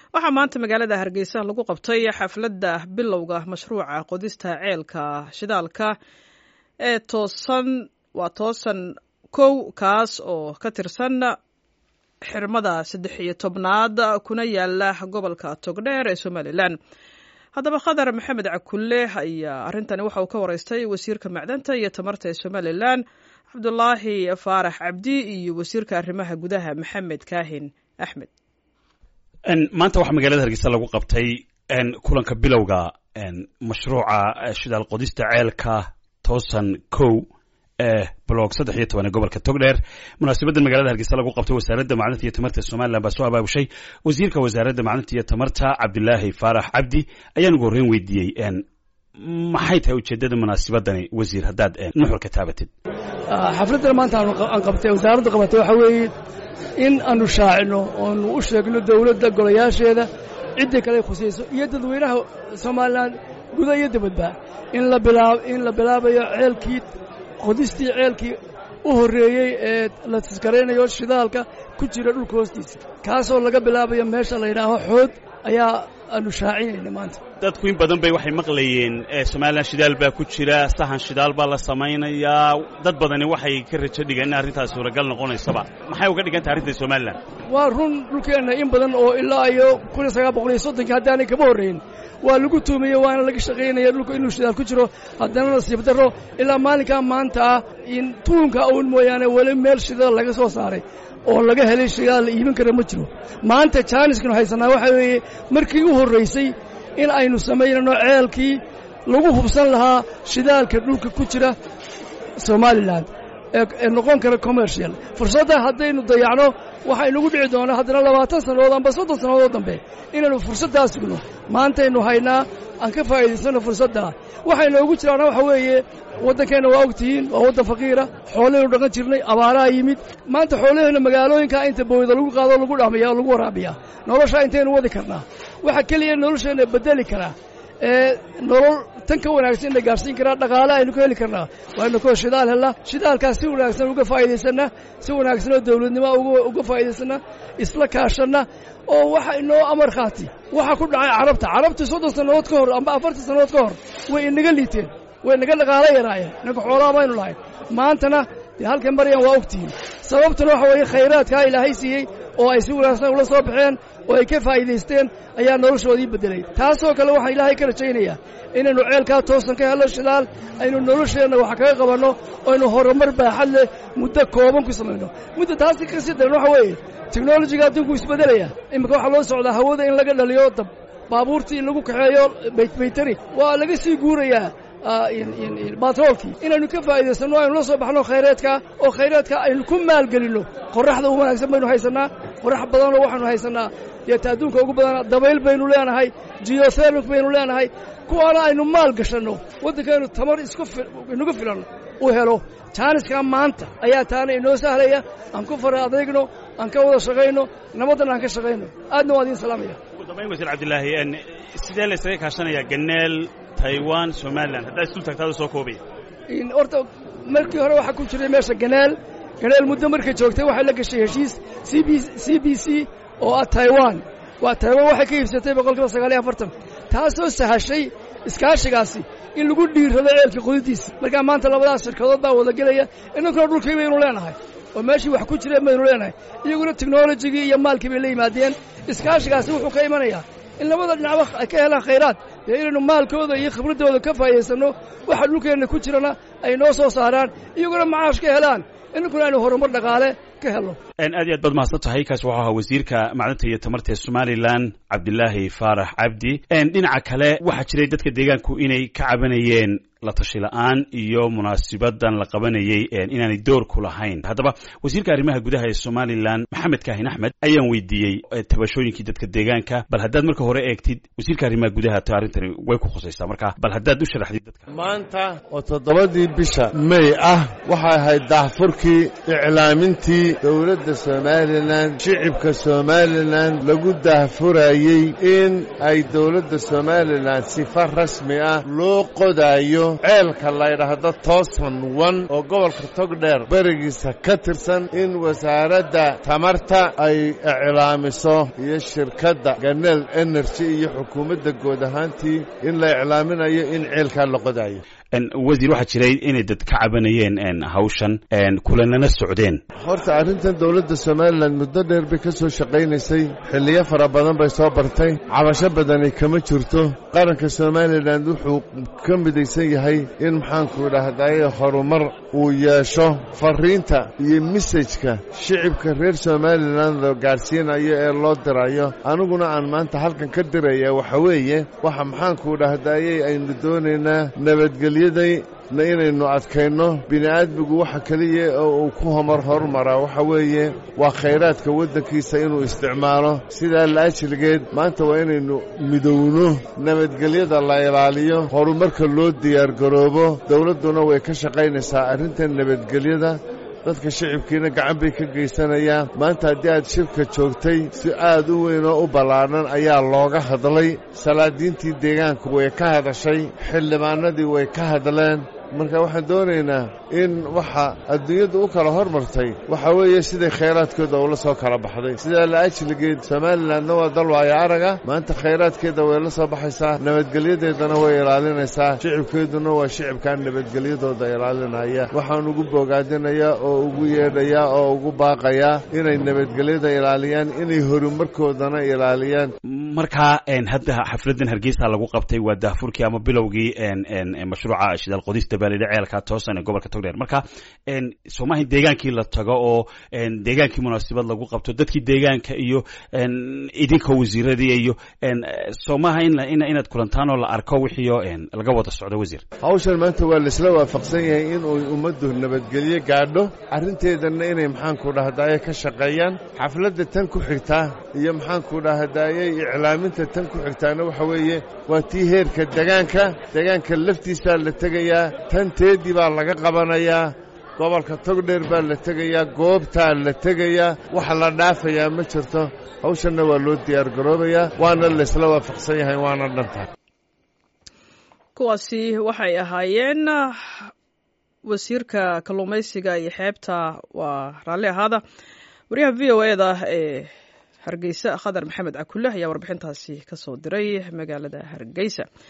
waxaa maanta magaalada hargeysa lagu qabtay xafladda bilowga mashruuca qodista ceelka shidaalka ee toosan waa toosan kow kaas oo ka tirsan xirmada saddex iyo tobnaad kuna yaala gobolka togdheer ee somalilan haddaba khadar maxamed cakulle ayaa arrintani waxa uu ka wareystay wasiirka macdanta iyo tamarta ee somalilan cabdulaahi faarax cabdi iyo wasiirka arrimaha gudaha maxamed kaahin axmed maanta waxaa magaalada hargeysa lagu qabtay kulanka bilowga mashruuca shidaal qodista ceelka toosan kow ee blog saddex iyo toban ee gobolka togdheer munaasabadda magaalada hargeysa lagu qabtay wasaaradda macdanta iyo tamarta somalilan baa soo abaabushay wasiirka wasaaradda macdanta iyo tamarta cabdilaahi faarax cabdi ayaan ugu horreyn weydiiyey maxay tahay ujeeddada munaasabadani wasiir haddaad nuxurka taabatid xafladdan maanta aan qabtay wasaaradda qabatay waxaa weeye in aanu shaacino oonu u sheegno dawladda golayaasheeda ciddii kale khusayso iyo dadweynaha somalilan guda iyo dibadba in in la bilaabayo ceelkii qodistii ceelkii u horreeyey ee la tiskaraynayo shidaalka ku jira dhulka hoostiisa kaasoo laga bilaabayo meesha la yidhaaho xood ayaa aanu shaacinayna maanta dadku in badan bay waxay maqlayeen somalilan shidaal baa ku jira sahan shidaal baa la samaynayaa dad badani waxay ka rajo dhigeen in arrintaas suuragal noqonaysaba maxay uga dhigantay arrinta somalilan waa run dhulkeenna in badan oo ilaa iyo kun iyo sagaal boqol iyo soddonkii haddaanay kama horrayn waa lagu tuumiyey waana laga shaqaynaya dhulka inuu shidaal ku jiro haddana nasiib darro ilaa maalinkaa maanta ah in tuunka uun mooyaane weli meel shidaal laga soo saaray oo laga helay shidaal la iibin kara ma jiro maanta jaaniskanu haysannaa waxaa weeye markii u horraysay in aynu samaynano ceelkii lagu hubsan lahaa shidaalka dhulka ku jira somalilan ee noqon kara commercial fursadda haddaynu dayacno waxaa inugu dhici doonaa haddana labaatan sannadood amba soddon sannadood dambe inaynu fursaddaa sugno maantaynu haynaa aan ka faa'iidaysanno fursaddaa waxay noogu jiraana waxa weeye waddankeenna waa og tihiin waa waddan faqiira xoolahaynu dhaqan jirnay abaaraha yimid maanta xoolahayna magaalooyinkaa inta bowda lagu qaado lagu dhamiya oo lagu waraabiyaa noloshaa intaynu wadi karnaa waxa keliya nolosheenna beddeli karaa ee nolol tan ka wanaagsan na gaadhsiin karaa dhaqaale aynu ka heli karnaa waaynu koo shidaal hellaa shidaalkaas si wanaagsan uga faa'iidaysanna si wanaagsan oo dawladnimo uga faa'iidaysanna isla kaashanna oo waxa inoo amar khaati waxa ku dhacay carabta carabtii soddon sannadood ka hor amba afartan sannadood ka hor way inaga liiteen way inaga dhaqaalo yaraayeen inanka xoolaha baynu lahayn maantana dee halkan maryan waa ogtihiin sababtuna waxa weeye khayraadkaa ilaahay siiyey oo ay si wanaagsan ula soo baxeen oo ay ka faa'iidaysteen ayaa noloshoodii beddelay taasoo kale waxaan ilaahay ka rajaynayaa inaynu ceelkaa toosan ka hello shidaal aynu nolosheenna wax kaga qabanno aynu horumar baaxad leh muddo kooban ku samayno muddo taasi ka sii daran waxa weeye teknolojiga adduunku isbeddelaya iminka waxaa loo socdaa hawada in laga dhaliyo dab baabuurtii in lagu kaxeeyo baytari waa laga sii guurayaa batroolkii inaynu ka faa'iidaysanno aynu la soo baxno khayraadka oo khayraadka aynu ku maalgelinno qorraxda u wanaagsan baynu haysannaa qorrax badanoo waxaanu haysannaa deeta adduunka ugu badana dabayl baynu leenahay geothermic baynu leenahay kuwaana aynu maal gashanno waddankaynu tamar iskuinagu filan u helo jaaniskaa maanta ayaa taana inoo sahlaya aan ku fara adeegno aan ka wada shaqayno nabaddan aan ka shaqayno aadna waa idiin salaamaya ugu dambayn wasiir cabdilaahi sidee la ysaga kaashanayaa ganeel taiwan somalilan haddaa isdul tagtaada soo koobaya horta markii hore waxaa ku jiray meesha ganeel ganeel muddo markay joogtay waxay la gashay heshiis c b c b c oo ah taiwan waa taiwan waxay ka iibsatay boqolkiiba sagaal iyo afartan taasoo sahashay iskaashigaasi in lagu dhiirrado ceelka qodidiisa markaa maanta labadaas shirkadood baa wada gelaya inankuna dhulkii baynu leenahay oo meeshii wax ku jireen baynu leenahay iyaguna teknolojigii iyo maalkii bay la yimaadeen iskaashigaasi wuxuu ka imanayaa in labada dhinacba ay ka helaan khayraad dee inaynu maalkooda iyo khibraddooda ka faa'iidaysanno waxa dhulkeenna ku jirana ay noo soo saaraan iyaguna macaash ka helaan inankuna aynu horumar dhaqaale ka helno aad iyo aad baad mahadsan tahay kaas wuxuu ahaa wasiirka macdanta iyo tamarta ee somalilan cabdilaahi faarax cabdi dhinaca kale waxaa jiray dadka deegaanku inay ka cabanayeen la tashi la'aan iyo munaasibadan la qabanayey inaanay door ku lahayn haddaba wasiirka arrimaha gudaha ee somalilan maxamed kaahin axmed ayaan weydiiyey tabashooyinkii dadka deegaanka bal haddaad marka hore eegtid wasiirka arrimaha gudaha to arrintani way ku khusaysaa marka bal haddaad u sharaxdid dadka maanta oo toddobadii bisha may ah waxay ahayd daahfurkii iclaamintii dowladda jamhuuriyadda somalilan shicibka somalilan lagu daahfurayey in ay dowladda somalilan sifa rasmi ah loo qodaayo ceelka laydhaahdo toosan wan oo gobolka togdheer berigiisa ka tirsan in wasaaradda tamarta ay iclaamiso iyo shirkadda ganel energy iyo xukuumadda guud ahaantii in la iclaaminayo in ceelkaa la qodaayo wasiir waxaa jiray inay dad ka cabanayeen hawshan kulanana socdeen horta arrintan dowladda somalilan muddo dheer bay ka soo shaqaynaysay xilliyo fara badan bay soo bartay cabasho badani kama jirto qaranka somalilan wuxuu ka midaysan yahay in maxaanku idhaahdaye horumar uu yeesho fariinta iyo mesajka shicibka reer somalilan la gaadhsiinayo ee loo dirayo aniguna aan maanta halkan ka diraya waxa weeye waxa maxaanku idhaahdaye aynu doonaynaa nabadgelyo na inaynu adkayno bini'aadmigu waxa keliya oo uu ku homar hormaraa waxa weeye waa khayraadka waddankiisa inuu isticmaalo sidaa laajilgeed maanta waa inaynu midowno nabadgelyada la ilaaliyo horumarka loo diyaargaroobo dowladduna way ka shaqaynaysaa arrintan nabadgelyada dadka shicibkiina gacan bay ka geysanayaan maanta haddii aad shirka joogtay si aad u weyn oo u ballaadhan ayaa looga hadlay salaadiintii deegaanku way ka hadashay xildhibaanadii way ka hadleen marka waxaan doonaynaa in waxa adduunyadda u kala hormartay waxa weeye siday khayraadkooda ula soo kala baxday sidaa laajligeed somalilanna waa dal waayo araga maanta khayraadkeeda way la soo baxaysaa nabadgelyadeedana way ilaalinaysaa shicibkeeduna waa shicibkan nabadgelyadooda ilaalinaya waxaan ugu bogaadinayaa oo ugu yeedhayaa oo ugu baaqayaa inay nabadgelyada ilaaliyaan inay horumarkoodana ilaaliyaan markaa hadda xafladan hargeysa lagu qabtay waa daahfurkii ama bilowgii mashruuca shidaal qodista baalidha ceelka toosan ee gobolka togdheer marka soomaha deegaankii la tago oo deegaankii munaasabad lagu qabto dadkii deegaanka iyo idinka wasiiradii iyo soomaha inaad kulantaan oo la arko wixiio laga wada socdo wasiir hawshan maanta waa laisla waafaqsan yahay inuu ummaddu nabadgelyo gaadho arrinteedanna inay maxaanku dhahdaye ka shaqeeyaan xafladda tan ku xigtaa iyo maxaanku dhahdaye iclaaminta tan ku xigtaana waxa weeye waa tii heerka degaanka degaanka laftiisaa la tegayaa tanteedii baa laga qabanayaa gobolka togdheer baa la tegayaa goobtaa la tegayaa wax la dhaafayaa ma jirto hawshanna waa loo diyaargaroobayaa waana laysla waafaqsan yahay waana dhantaa kuwaasi waxay ahaayeen wasiirka kalluumaysiga iyo xeebta waa raalli ahaada wariyaha v o eda ee hargeysa khadar maxamed cakulle ayaa warbixintaasi ka soo diray magaalada hargeysa